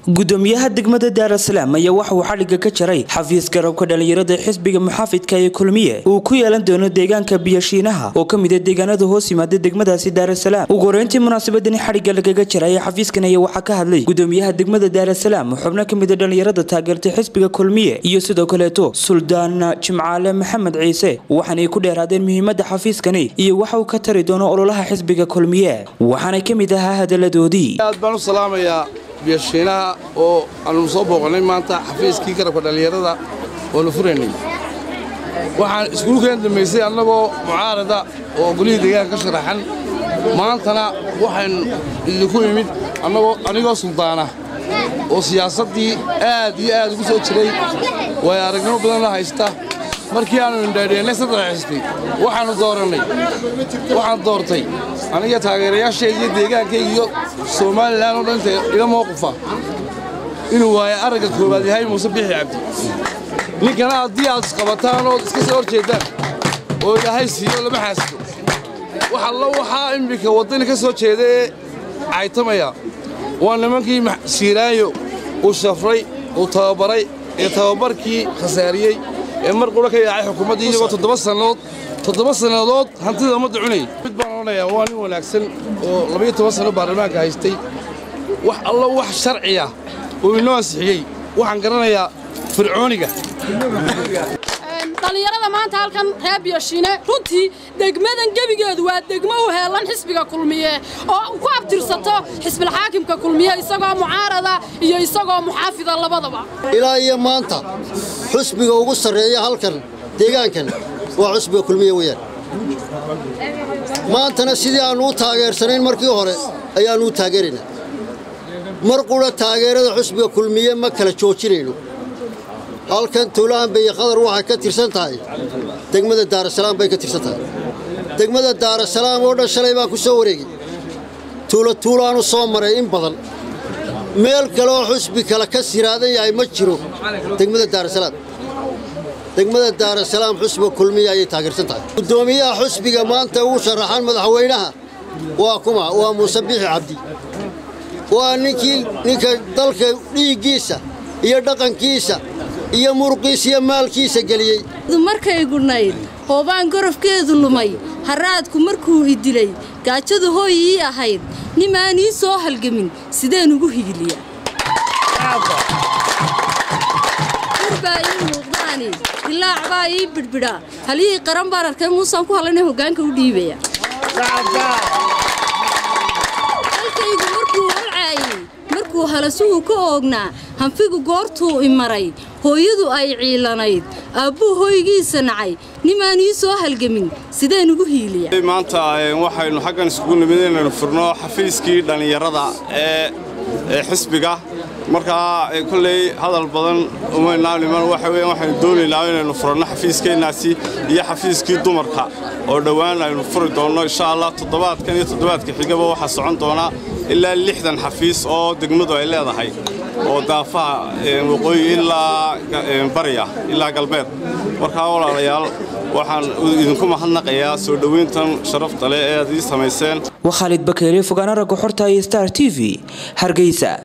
gudoomiyaha degmada daarasalaam ayaa waxa uu xadhigga ka jaray xafiis garabka dhallinyarada xisbiga muxaafidka ee kulmiye uu ku yeelan doono deegaanka biyashiinaha oo ka mida deegaanada hoos yimaada degmadaasi daarasalaam ugu horeyntii munaasabadani xadhigga lagaga jaray xafiiskan ayaa waxaa ka hadlay gudoomiyaha degmada daarasalaam xubno ka mida dhallinyarada taageertay xisbiga kulmiye iyo sidoo kaleeto suldaan jimcaale maxamed ciise waxaanay ku dheeraadeen muhiimada xafiiskani iyo waxa uu ka tari doono ololaha xisbiga kulmiye waxaanay ka mid ahaa hadaladoodii aad baan u salaamayaa biyashiinaha oo aanu soo booqannay maanta xafiiskii garabka dhallinyarada oonu furaynay waxaan iskuulkeen dambaysay annagoo mucaarada oo golihii deegaanka ka sharaxan maantana waxaynu idinku imid anigoo suldaana oo siyaasaddii aad iyo aad ugu soo jiray way aragnimo badanna haysta markii aannu indhaadheennay saddex xisbi waxaannu doorannay waxaan doortay aniga taageerayaashayda iyo deegaankayga iyo somalilan oo dhan inta ila mowqifa inuu waayo aragga koowaad yahay muuse bixi cabdi ninkana haddii aad isqabataan ood iska soo hor jeeddaan oo ilaahay siiyo lama xaasido wax allo waxaa immika waddani ka soo jeeda ee caytamaya waa nimankii siiraayo uu shafray uu tababaray ee tababarkii khasaariyey ee mar qura ka yaacay xukuumaddii iyagoo toddoba sannadood toddoba sannadood hantida ummadda cunayay mid baan odhanayaa waa nin wanaagsan oo labayo toban sanno baarlamaanka haystay wax allo wax sharciya uu inoo ansixiyey waxaan garanayaa fircooniga dhallinyarada maanta halkan reer biyashiine runtii degmadan gebigeedu waa degmo u heellan xisbiga kulmiye oo ku abtirsato xisbilxaakimka kulmiye isagoo mucaarada iyo isagoo muxaafida labadaba ilaa iyo maanta xusbiga ugu sarreeya halkan deegaankan waa xusbiga kulmiye weyaan maantana sidii aannu u taageersanayn markii hore ayaannu u taageeraynaa mar qura taageerada xusbiga kulmiye ma kala joojinayno halkan tuulahan beye qadar waxay ka tirsan tahay degmada daarasalaam bay ka tirsan tahay degmada daarasalaam oo dhan shalay baan ku soo wareegay tuulo tuulaanu soo maray in badan meel kaleoo xusbi kale ka siraadan yahay ma jiro degmada daarasalaam degmada daarasalaam xusbiga kulmiya ayay taageersan tahay guddoomiyaha xusbiga maanta ugu sharaxan madaxweynaha waa kuma waa muuse bixi cabdi waa ninkii ninka dalka dhiiggiisa iyo dhaqankiisa iyo muruqiisa iyo maalkiisa geliyey markay gudhnayd hoobaan gorofkeedu lumay haraadku markuu i dilay gaajadu hooy ii ahayd nimaan ii soo halgamin sideen ugu higiliya urbaa ii muuqdaani dilaac baa ii bidhbidha halihii qaran baan arkay muusaan ku halana hoggaanka u dhiibaya halkaygu markuu holcaayey markuu halasuhu ka oognaa hanfigu goortuu i maray hooyadu ay ciilanayd aabbuu hoygiisa nacay nimaan ii soo halgamin sideen ugu hiiliya maanta waxaynu xaggan iskugu nimid inaynu furno xafiiskii dhallinyarada ee xisbiga markaa kolley hadal badan umaynaa niman waxa weeyaan waxaynu doonaynaa inaynu furanno xafiiskeennaasi iyo xafiiskii dumarka oo dhowaan aynu furi doonno insha allah toddobaadkan iyo toddobaadka xigaba waxaa socon doona ilaa lixdan xafiis oo degmadu ay leedahay oo daafaha waqooyi ilaa bariya ilaa galbeed markaa walaalayaal waxaan idinku mahadnaqayaa soo dhowayntan sharafta leh ee aad ii samayseen waa khaalid bakeele fogaana ragga xorta iyo star t v hargeysa